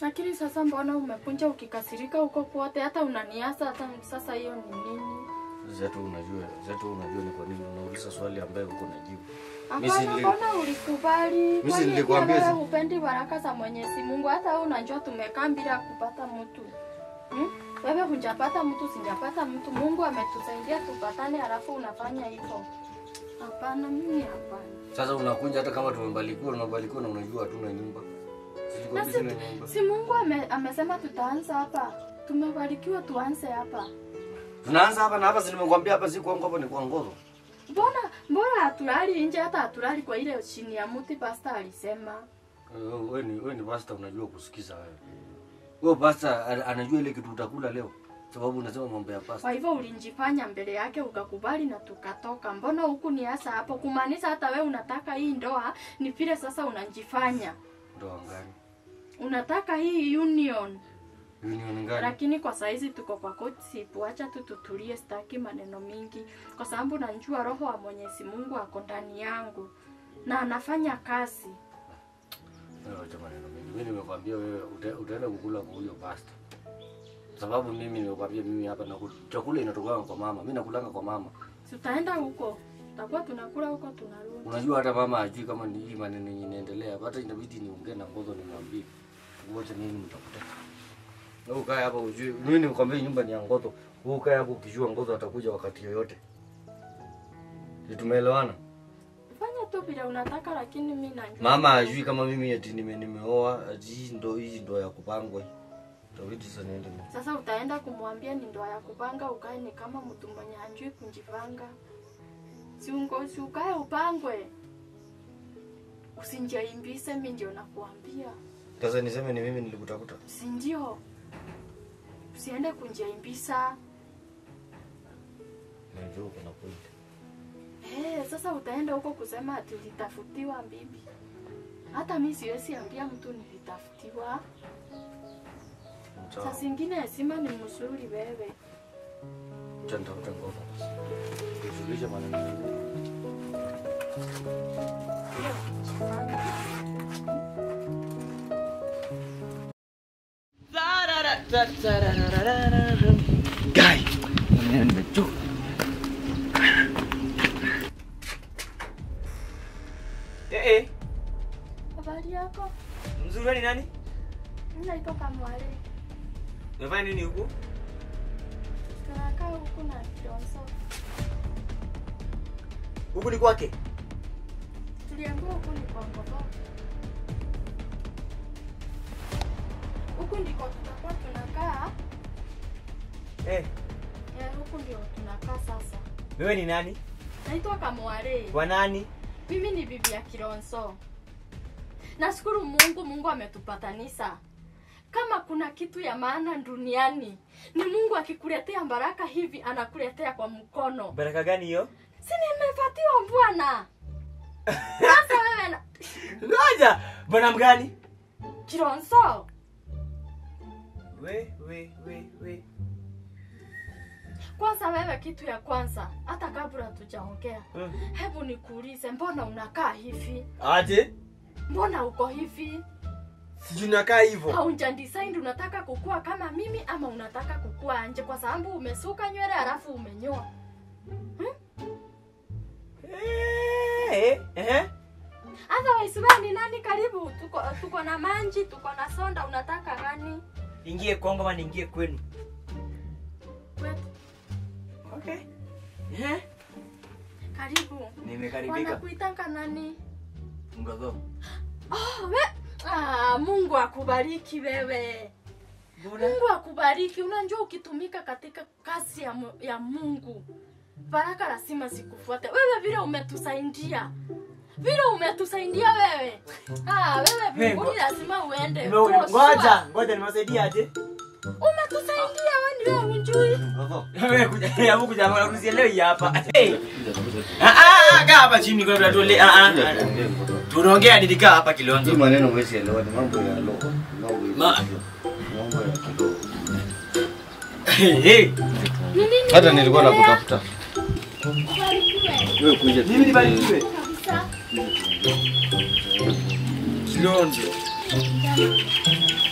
Lakini sasa mbona umekunja ukikasirika huko kwote, hata unaniasa hata sasa, hiyo ni nini? Zetu unajua, zetu unajua ni kwa nini unauliza swali ambayo uko najibu. Hapana, nili- mbona ulikubali? Mimi Kwani nilikwambia pia si- wewe hupendi baraka za Mwenyezi Mungu? Hata wewe unajua tumekaa bila kupata mtu hmm? Wewe hujapata mtu, sijapata mtu. Mungu ametusaidia tupatane, halafu unafanya hivyo? Hapana, mimi hapana. Sasa unakunja hata kama tumebarikiwa, unabarikiwa na unajua hatuna nyumba. Sisi kwa Na sisi si, na nyumba. si Mungu ame, amesema tutaanza hapa, tumebarikiwa tuanze hapa. Tunaanza hapa na hapa, si nimekwambia hapa si kwangu, hapa ni kwa ngozo. Mbona mbona hatulali nje, hata hatulali kwa ile chini ya mti? Pasta alisema Eh, Wewe ni wewe ni pastor unajua kusikiza wewe. Wewe pastor ana- anajua ile kitu utakula leo. Sababu unasema mambo ya pastor. Kwa hivyo ulinjifanya mbele yake ukakubali na tukatoka. Mbona huku ni hasa hapo? Kumaanisha hata we unataka hii ndoa, ni vile sasa unajifanya Ndoa ngani? unataka hii union, Union ngani? lakini kwa saizi tuko kwa courtship. Wacha tu tutulie, sitaki maneno mingi, kwa sababu najua roho wa Mwenyezi Mungu ako ndani yangu na anafanya kazi. Wewe acha maneno mengi. Mimi nimekwambia wewe uta- utaenda kukula kwa huyo pastor. Sababu mimi nimekwambia mimi hapa na chakula inatoka kwa mama. Mimi nakulanga kwa mama. Si Tutaenda huko, tutakuwa tunakula huko, tunarudi. Unajua hata mama ajui kama ni hii maneno yenye inaendelea. hapa. Hata inabidi niongee na ngozo nimwambie. Ngoja nini mtakuta. Wewe ukae hapo ujui. Mimi nimekwambia nyumba ni ya ngozo. Wewe ukae hapo ukijua ngozo atakuja wakati yoyote. Ndio tumeelewana? Fanya tu vile unataka, lakini mimi najua Mama ajui kama mimi eti nime nimeoa, ati hii ndo hii ndo ya kupangwa hii. Itabidi sasa niende mimi. Sasa utaenda kumwambia ni ndoa ya kupanga, ukae ni kama mtu mwenye hajui kujipanga. Si ungo si ukae upangwe, usinjaimbise. Mi ndio nakuambia, Sasa niseme ni mimi nilikutafuta. si ndio? Usiende kunjaimbisa. Najua kuna point. Eh, sasa utaenda huko kusema ati ulitafutiwa bibi. Hata mi siwezi ambia mtu nilitafutiwa. Saa Sawa. zingine heshima ni mzuri wewe. Acha nitafute ngono. Usulishe maneno mengine. Guy, mimi nimechoka. Eh, eh, Habari yako? mzuri wewe ni nani? Mimi naitwa Kamwale. Umefanya nini huku? Tunakaa huku na Kidonso. Huku ni kwake? Tuliambiwa huku ni kwa Ngoko. Huku ndiko tutakuwa tunakaa. Eh, Eh, huku ndio tunakaa sasa. wewe ni nani? Naitwa Kamwale. Wa nani? Mimi ni bibi ya Kilonzo. Nashukuru Mungu, Mungu ametupatanisha. Kama kuna kitu ya maana duniani ni Mungu akikuletea baraka hivi, anakuletea kwa mkono. Baraka gani hiyo? Si nimepatiwa bwana. Sasa wewe na Ngoja, bwana mgani? Kilonzo, We, we, we, we. kwanza wewe, kitu ya kwanza, hata kabla tujaongea, Hmm. hebu nikuulize, mbona unakaa hivi? Aje? Mbona uko hivi? Sijui nakaa hivyo. Hauja decide unataka kukua kama mimi ama unataka kukua nje, kwa sababu umesuka nywele halafu umenyoa. Eh, eh, eh. Otherwise wewe ni nani? Karibu, tuko tuko na manji, tuko na sonda, unataka gani? Ingie kwangu ama niingie kwenu? Kwetu. Okay. Eh? Karibu. Nimekaribika. Wanakuitanga nani? Ngozo. Oh, we ah, Mungu akubariki wewe. Mbona? Mungu akubariki. Unajua ukitumika katika kazi ya, mu- ya Mungu baraka lazima zikufuate. Wewe vile umetusaidia, vile umetusaidia wewe, ah, wewe mbinguni ngo- lazima uende. Nime- For Ngoja, sure. ngoja nimewasaidia aje? Umetusaidia wewe, ni wewe unjui. Ngozo. Wewe kuja, hebu kuja mbona kusielewi hii hapa. Hey. Ah ah, kaa hapa chini kwa tuole. Ah ah. Tunaongea nilikaa hapa Hii Kilonzo. maneno huwezi elewa ni mambo ya roho. Mambo ya Ma- mambo ya kiroho. Hey, hey. Ni nini? Hata nilikuwa unaendelea? nakutafuta. Ubarikiwe Wewe kuja. Mimi nibarikiwe. kabisa. Kilonzo. Jana.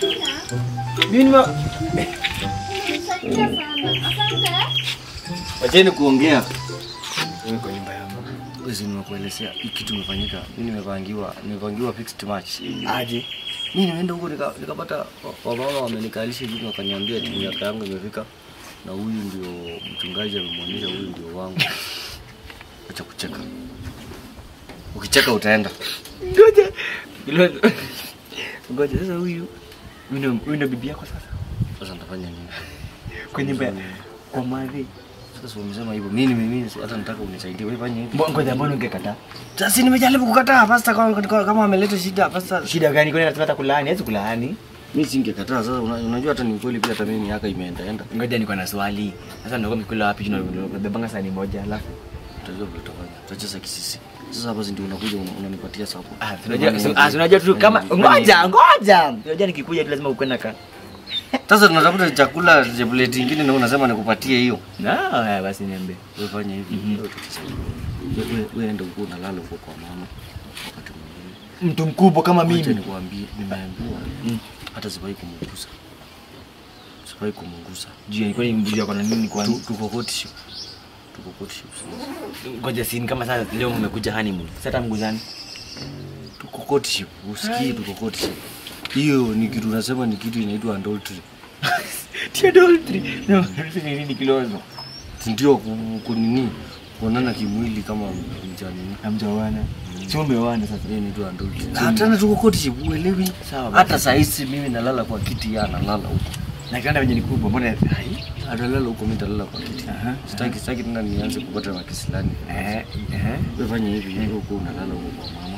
Mimi nime Nisaidia sana. Asante. Wacheni kuongea. Wewe kwa nyumba yangu. Wewe si nimekuelezea hii kitu imefanyika. Mimi nimepangiwa, nimepangiwa fixed match. Aje. Mimi nimeenda huko nika- nikapata wa- wamama wamenikalisha chini wakaniambia timu miaka yangu imefika na huyu ndio mchungaji amemwonyesha huyu ndio wangu. Acha kucheka. Ukicheka utaenda. Ngoja. Ilo- Ngoja sasa huyu huyu ndio- huyu ndio bibi yako sasa. Sasa nitafanya nini? Kwa nyumba ya- kwa madhi. Sasa si umesema hivyo. Mimi mimi hata nataka unisaidie. Wewe fanya hivi. Mbo- Ngoja mbona ungekataa? Sasa nimejaribu kukataa pasta kama kama ameleta shida pasta. Shida gani kwani anasema hata kulaani? Hawezi kulaani. Mimi singekataa. Sasa una- unajua hata ni kweli pia hata mimi miaka imeenda enda. Ngoja niko na swali. Sasa ndio mkula wapi? Tunabebanga sani moja alafu. Utajua vile utafanya. Tutacheza kisisi. Sasa hapa si ndio unakuja una- unanipatia sapo. Ah, tunajua ah, tunajua tu kama ngoja ngoja. Unajua nikikuja tu lazima ukwe na ka. Sasa tunatafuta chakula cha plate nyingine na unasema nikupatie hiyo. Na haya basi niambie. Wewe fanya hivi. Mhm. Wewe tutasaidia. Wewe wewe enda huko unalala huko kwa mama. Wakati mwingine. Mtu mkubwa kama Acha mimi. nikwambie nimeambiwa Mm. hata siwahi kumgusa. Siwahi kumgusa. Juu ilikuwa ni mbuzi yako na nini Tu- kwani? Tuko courtship. Tuko courtship. Ngoja sini kama sasa leo mmekuja honeymoon. Sasa mguzani. Tuko courtship. Usikii tuko courtship. Hiyo ni kitu unasema ni kitu inaitwa adultery. Tia adultery. No, adultery ni nini kilozo? Ndio ku- kunini kuonana kimwili kama mjanini. Hamjaoana. Si umeoana sasa. Hiyo inaitwa adultery. Na tena tuko courtship uelewi. Sawa basi. Hata saa hizi mimi nalala kwa kiti yeye analala huko. Na kitanda venye ni kubwa, mbona hai? Atalala huko mimi nitalala kwa kiti. Aha. Sitaki sitaki tena nianze kupata makisilani. Eh, eh. Wewe fanya hivi, wewe huko unalala huko kwa mama.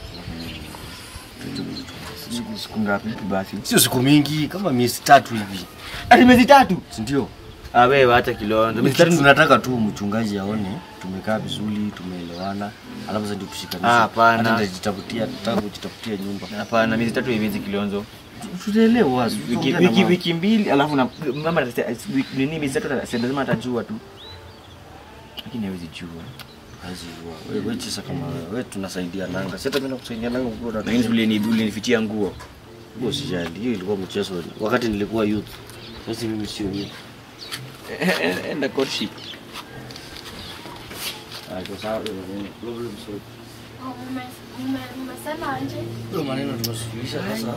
Siku siku ngapi basi? Sio siku mingi, kama miezi tatu hivi. Ati miezi tatu. Si ndio? Ah, wewe acha kilondo. Miezi Kitu tatu tunataka tu mchungaji aone tumekaa vizuri, tumeelewana, alafu sasa ndio tushikanishe. Ah, hapana. Hata nitajitafutia, nataka kujitafutia nyumba. Hapana, miezi tatu haiwezi kilonzo. Tutaelewa. Wiki tutaongea na wiki mama. wiki mbili alafu na mama atase- wiki- nini miezi tatu ata- si lazima atajua tu. Lakini hawezi jua. Hazi jua. Wewe wewe chisa kama wewe, wewe tunasaidia nanga. Si hata mimi nakusaidia nanga kwa Lakini vile ni vile nifichia nguo. Wewe usijali. Hiyo ilikuwa mchezo wakati nilikuwa youth. Sasa mimi sio youth. Enda courtship. Ah, kwa sababu problem sio. Oh, mume- mume- Mmesema aje? Ndio maneno tumesuluhisha sasa.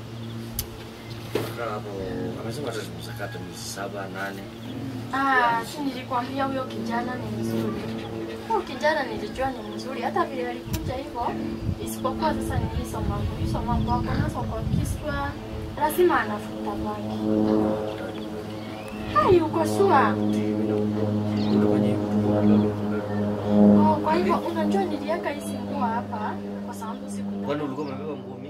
Kaa hapo, amesema hata tumesakata miezi saba nane. Ah, si nilikwambia huyo kijana ni mzuri. Huyo kijana nilijua ni mzuri, hata vile alikuja hivyo, isipokuwa sasa ni hizo mambo, hizo mambo ako nazo kwa kichwa, lazima anafuta bangi. Hai, uko sure? Oh, kwa hivyo unajua niliweka hizi nguo hapa kwa sababu siku Kwani ulikuwa umebeba nguo